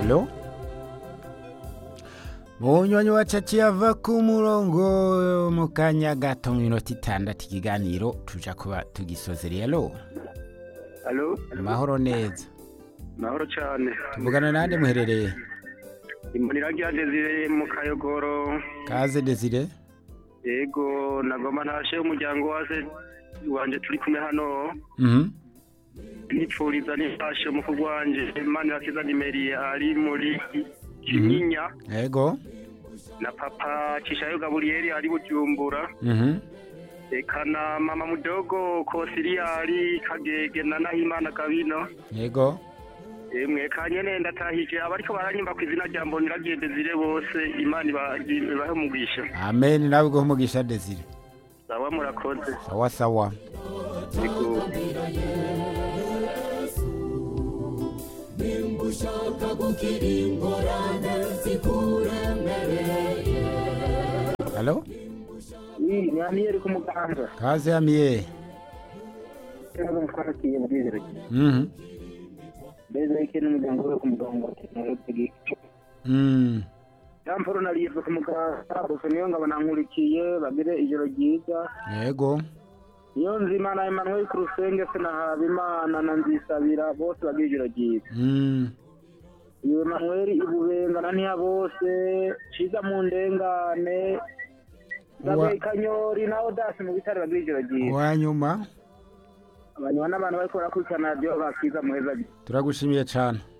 Halo? Munywanyi wacu ava ku murongo mu kanya gato mu minota itandatu ikiganiro tuja kuba tugisozereye alo Alo, mahoro neza mahoro cyane. tuvugana nande muherereye Imbonera rya Desire mu Kayogoro. kaze desire Yego, nagoma ntashe umuryango wase wanje turi kumwe hano. Mhm. Nipfuriza nifashe umukuru wanje Imana yakiza nimeri ari muri Kinyinya yego na papa Cishayo Gaburiyeri ari Bujumbura. Mhm. Eka na mama mudogo Kosiriyari Kagege na Nahimana Gabino. yego Emwe kanyene ndatahije abariko baranyimba ku izina rya Mbonera rya Desire bose Imana iba- ibahe umugisha. amen nawe guha umugisha desire Sawa murakoze. sawa sawa Yego. halo Ni Daniel ku muganga. kaze amiye Ntabwo twarakiye muri iri gihe. Mhm. Beza yake n'umuryango we ku muganga. Mm. Yamporo nariye ku muganga. Gusa niyo ngabo nankurikiye bagire ijoro ryiza. yego Iyo nzima na Emmanuel ku rusenge se na Habimana na Nzisabira bose bagire ijoro ryiza. Mm. Iyo Emmanuel ibubenga na ntiya bose. Ciza mu ndengane. Wa- Gabe Kanyori na Odasi mu bitaro bagire ijoro ryiza. uwanyuma Abantu n'abantu bariko barakurikirana radiyo bakiza muheza turagushimiye cyane